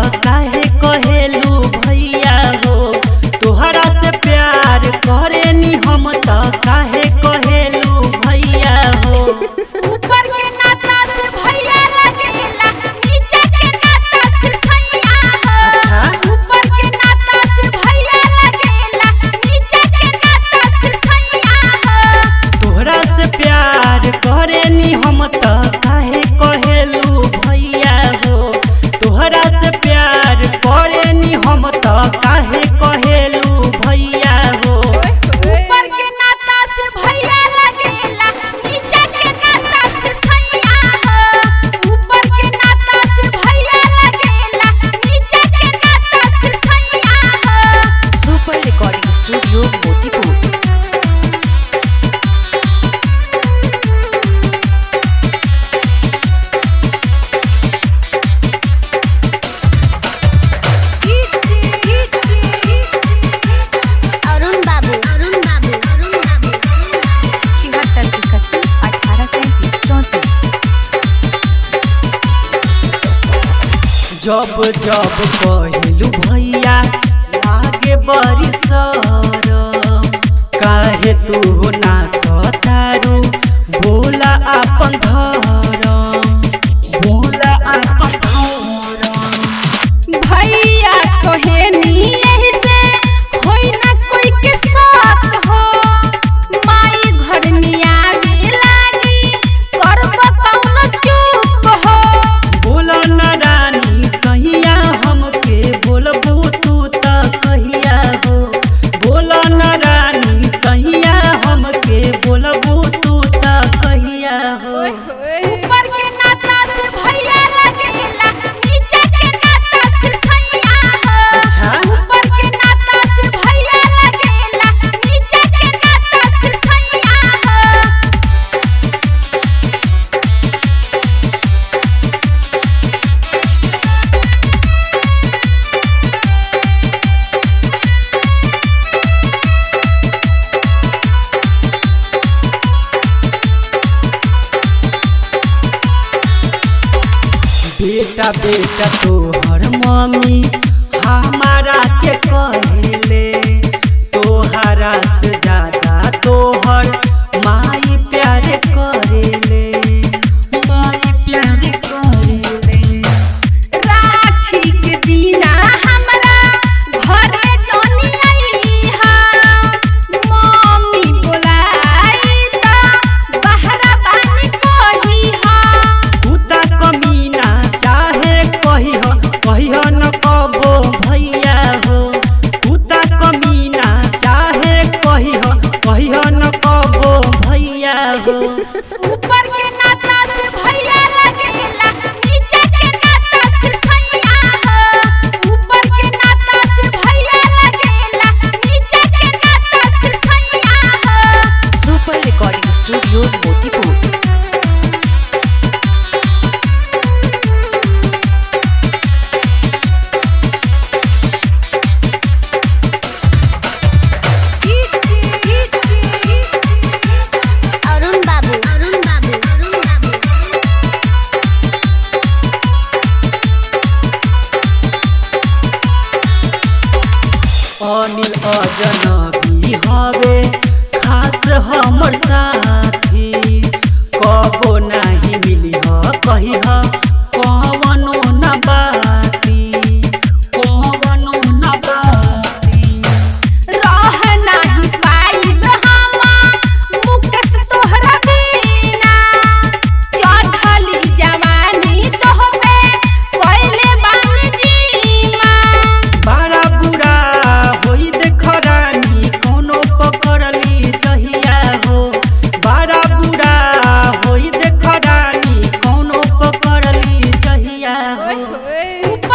काहे कहेलू भैया हो तोहरा से प्यार करेनी हम त काहे कहेलू भैया हो ऊपर के नाता से भैया लगेला नीचे के नाता से सैया हो अच्छा। ऊपर के नाता से भैया लगेला नीचे के नाता से सैया हो तोहरा से प्यार करेनी हम त काहे कहेलू भैया हो तोहरा से प्यार करेनी हम त काहे कहेलू भैया हो ऊपर के नाता से भैया लगेला नीचे के नाता से सैया हो ऊपर के नाता से भैया लगेला नीचे के नाता से सैया हो super recording studio Motipur Arun Babu Arun Babu Arun बाबू छिहत्तर इकतीस अठारह सैंतीस चौंतीस जब जब कहलू भैया लागे बड़ी सरम काहे तू ना सतारू बोला अपन धरम बोला अपन धरम भैया कहेनी यही से होई ना कोई के साथ हो माई घर में आगे लागी करब कौनो चूक हो बोला न रानी सहिया हमके बोलबू तू त कहिया हो बोला न रानी सहिया हमके बोलबू तू त कहिया हो ऊपर के नाता से भैया लगेला नीचे के नाता से सैया हो अच्छा। ऊपर के नाता से भैया लगेला नीचे के नाता से सैया हो बेटा बेटा तोहर मम्मी हमारा के कहले तोहरा से ज्यादा तोहर माई प्यार करेले माई प्यार करेले राखी के दिना हमरा घरे जनी आईहा मम्मी बोलाई त बहरा बानी कहीहा कुत्ता कमीना चाहे कहिह कहिह न कबो भैया हो कुत्ता कमीना चाहे कहिह कहिह न कबो भैया हो ऊपर के नाता से भैया लगेला नीचे के नाता से सैया हो ऊपर के नाता से भैया लगेला नीचे के नाता से सैया हो super recording studio Motipur Arun Babu Arun Babu Arun बाबू अनिल अजनबी हवे खास हमर साथी कबो नाही मिली ह कही ह कवनो न बाती कवनो न बाती रह नाही पाइब हम मुकेश तोहरा बिना चढ़ली जवानी तोहबे पहिले बानी जीमा बड़ा बुरा होई देख रानी कोनो पकड़ली जहिया हो बड़ा बुरा होई देख रानी कोनो पकड़ली जहिया हो ऊपर